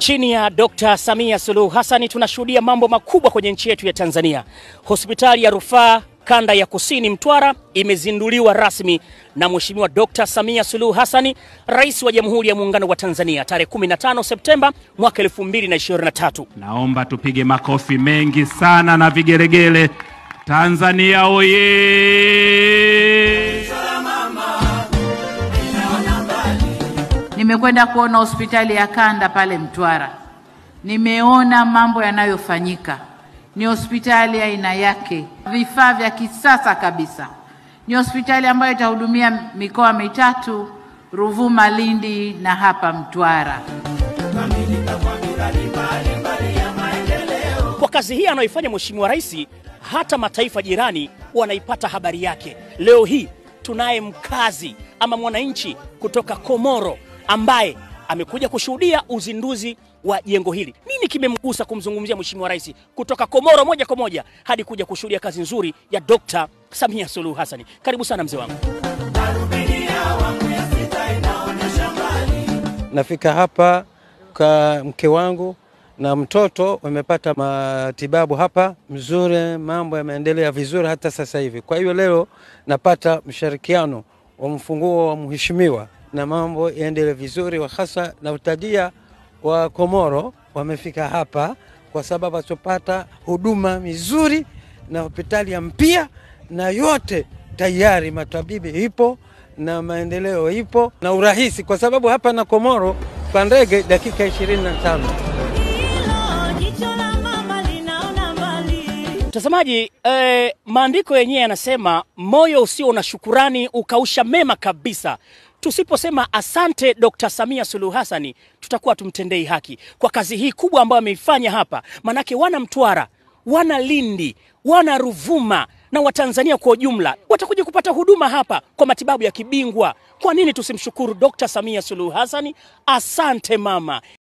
Chini ya Dr. Samia Suluhu Hassan tunashuhudia mambo makubwa kwenye nchi yetu ya Tanzania. Hospitali ya Rufaa Kanda ya Kusini Mtwara imezinduliwa rasmi na Mheshimiwa Dr. Samia Suluhu Hassan, Rais wa Jamhuri ya Muungano wa Tanzania tarehe 15 Septemba mwaka 2023. Naomba tupige makofi mengi sana na vigeregele. Tanzania oye! Nimekwenda kuona hospitali ya kanda pale Mtwara, nimeona mambo yanayofanyika. Ni hospitali aina yake, vifaa vya kisasa kabisa. Ni hospitali ambayo itahudumia mikoa mitatu, Ruvuma, Lindi na hapa Mtwara. Kwa kazi hii anayoifanya Mheshimiwa Rais, hata mataifa jirani wanaipata habari yake. Leo hii tunaye mkazi ama mwananchi kutoka Komoro ambaye amekuja kushuhudia uzinduzi wa jengo hili. Nini kimemgusa kumzungumzia Mheshimiwa Rais kutoka Komoro moja kwa moja hadi kuja kushuhudia kazi nzuri ya Dr. Samia Suluhu Hassan? Karibu sana mzee wangu. Nafika hapa kwa mke wangu na mtoto wamepata matibabu hapa mzuri, mambo yameendelea vizuri hata sasa hivi. Kwa hiyo leo napata mshirikiano wa mfunguo wa mheshimiwa na mambo yaendelee vizuri, wa hasa na utajia wa Komoro wamefika hapa kwa sababu watapata huduma mizuri na hospitali ya mpya na yote tayari, matabibi ipo na maendeleo ipo na urahisi, kwa sababu hapa na Komoro kwa ndege dakika 25. Mtazamaji, eh, maandiko yenyewe yanasema moyo usio na shukurani ukausha mema kabisa. Tusiposema asante Dr. Samia Suluhu Hassan tutakuwa tumtendei haki kwa kazi hii kubwa ambayo ameifanya hapa, manake wana Mtwara, wana Lindi, wana Ruvuma na Watanzania kwa ujumla watakuja kupata huduma hapa kwa matibabu ya kibingwa. Kwa nini tusimshukuru Dr. Samia Suluhu Hassan? Asante mama.